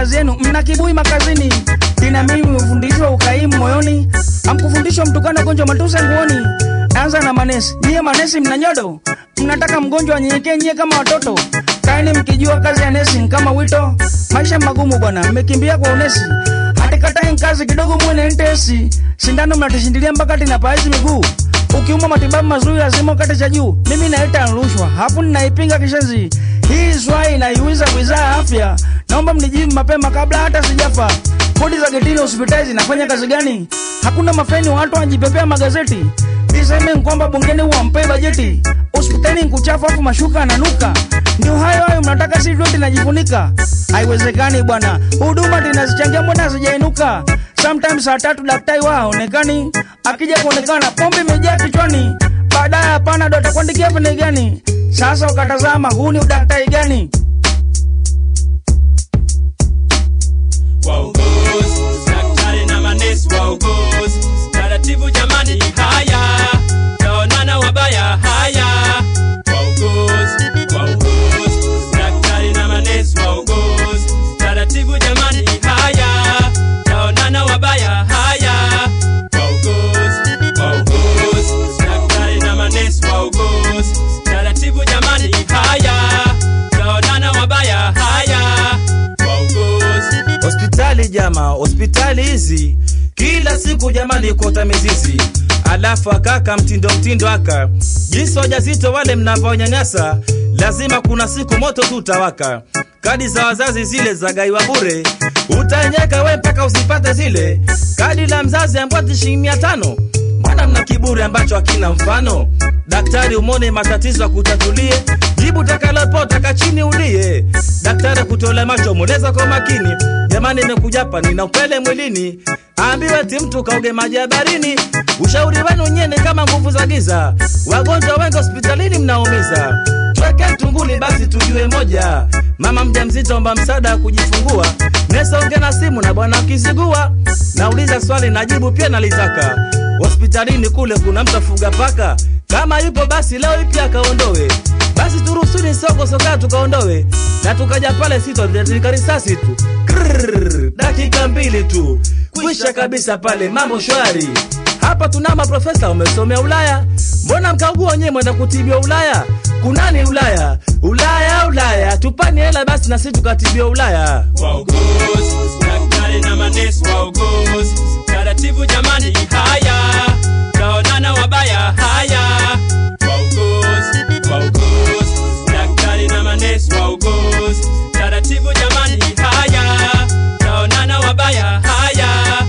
baadhi yenu mna kibui makazini, ina mimi mfundishwa ukaimu moyoni, amkufundishwa mtukano gonjwa matusi nguoni. Anza na manesi, nyie manesi mna nyodo, mnataka mgonjwa anyenyekee nyie kama watoto. Kaeni mkijua kazi ya nesi ni kama wito, maisha magumu bwana, mmekimbia kwa unesi hatikatai kazi kidogo mwene ntesi sindano mnatishindilia mpaka tinapaazi miguu ukiuma matibabu mazuri lazima ukate cha juu mimi naita rushwa hapo ninaipinga kishenzi hii swai naiuliza wizara ya afya naomba mnijibu mapema kabla hata sijafa kodi za getini hospitali zinafanya kazi gani hakuna mafeni watu wanajipepea magazeti iseme kwamba bungeni wampee bajeti hospitali nkuchafu afu mashuka ananuka ndio hayo hayo mnataka si vyote najifunika haiwezekani bwana huduma tinazichangia mbona hazijainuka sometimes saa tatu daktari wa haonekani akija kuonekana pombe imejaa kichwani baadaye hapana ndo atakuandikia pene gani sasa ukatazama huu ni udaktari gani wauguzi, daktari na manesi wauguzi, taratibu jamani, haya taonana wabaya, haya wauguzi, wauguzi, daktari na manesi wauguzi, taratibu jamani, haya taonana wabaya, haya wauguzi, wauguzi, daktari na manesi wauguzi, taratibu jamani, haya taonana wabaya, haya wauguzi hospitali jama hospitali hizi kila siku jamani kuota mizizi alafu akaka mtindo mtindo aka jinsi wajazito wale mnavyonyanyasa lazima kuna siku moto tu utawaka kadi za wazazi zile za gaiwa bure utaenyeka we mpaka usipate zile kadi la mzazi ambwati shilingi mia tano mbona mna kiburi ambacho hakina mfano daktari umone matatizo akutatulie jibu takalopotaka chini ulie daktari akutole macho mweleza kwa makini jamani imekujapa nina upele mwilini ambiwe ti mtu kauge maji ya barini ushauri wenu nyene kama nguvu za giza wagonjwa wengi hospitalini mnaumiza tweke tunguli basi tujue moja mama mja mzito omba msaada wa kujifungua nesonge na simu na bwana akizigua nauliza swali najibu pia nalitaka hospitalini kule kuna mtu afuga paka kama yupo basi leo ipi akaondowe basi turusuni soko soka tukaondowe na tukaja pale sitotika risasi tu Krrrr, dakika mbili tu kwisha kabisa pale mambo shwari hapa tuna maprofesa wamesomea ulaya mbona mkaugua wenyewe mwenda kutibiwa ulaya kunani ulaya ulaya ulaya tupani hela basi na sisi tukatibiwa ulaya wauguzi, daktari na manesi wauguzi, taratibu jamani, haya taonana wabaya, haya wauguzi, wauguzi, daktari na manesi wauguzi, taratibu jamani, haya taonana wabaya, haya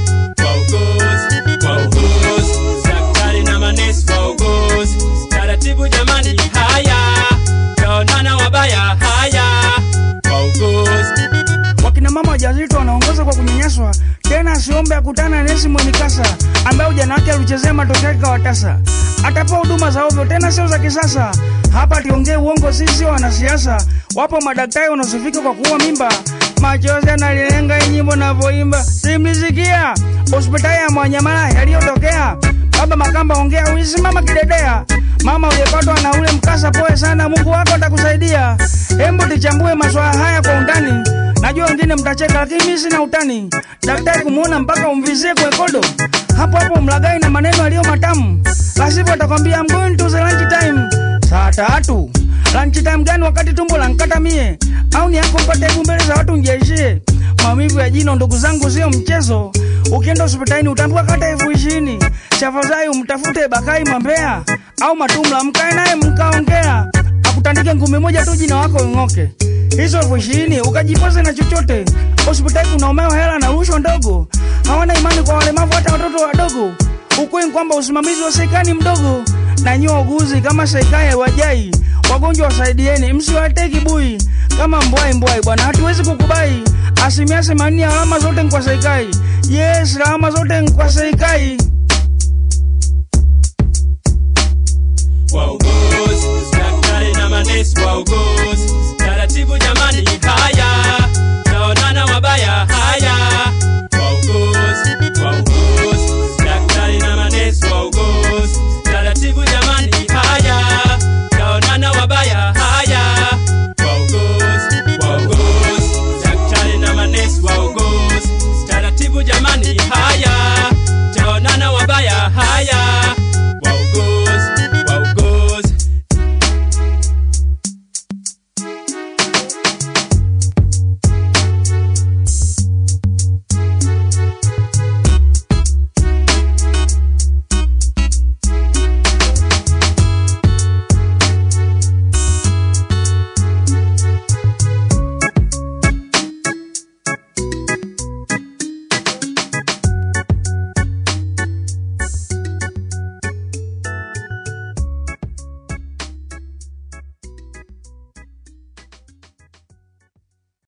wauguzi, wauguzi, daktari na manesi wauguzi, taratibu jamani, haya taonana wabaya, haya wauguzi wakina mama wajawazito wanaongoza kwa kunyanyaswa tena asiombe akutana na nesi mwenye kasa ambaye ujana wake alichezea matokeo yake kawatasa atapewa huduma za ovyo tena sio za kisasa hapa tiongee uongo sisi wanasiasa wapo madaktari wanaosifika kwa kuua mimba machozi analilenga nyimbo navyoimba simlisikia hospitali ya mwanyamala yaliyotokea baba makamba ongea ulisimama kidedea mama uliyepatwa na ule mkasa poe sana mungu wako atakusaidia hembu tichambue maswala haya kwa undani najua wengine mtacheka lakini mimi sina utani daktari kumuona mpaka umvizie kwekodo hapo hapo mlagai na maneno yaliyo matamu lasivyo atakwambia I'm going to the lunch time saa tatu lunch time gani wakati tumbo lankata mie au ni yako mpate hebu mbele za watu njeishie maumivu ya jino ndugu zangu sio mchezo ukienda hospitalini utaambiwa kata elfu ishirini chafadhali umtafute bakai mambea au matumla mkae naye mkaongea akutandike ngumi moja tu jina wako ing'oke hizo elfu ishirini ukajipoze na chochote hospitali kunaomewa hela na rushwa ndogo hawana imani kwa walemavu hata watoto wadogo ukweli ni kwamba usimamizi wa serikali ni mdogo na nyie wauguzi kama serikali haiwajai wagonjwa wasaidieni msiwatee kibui kama mbwai mbwai bwana hatuwezi kukubai asilimia themanini ya alama zote ni kwa serikali yes alama zote ni kwa serikali wauguzi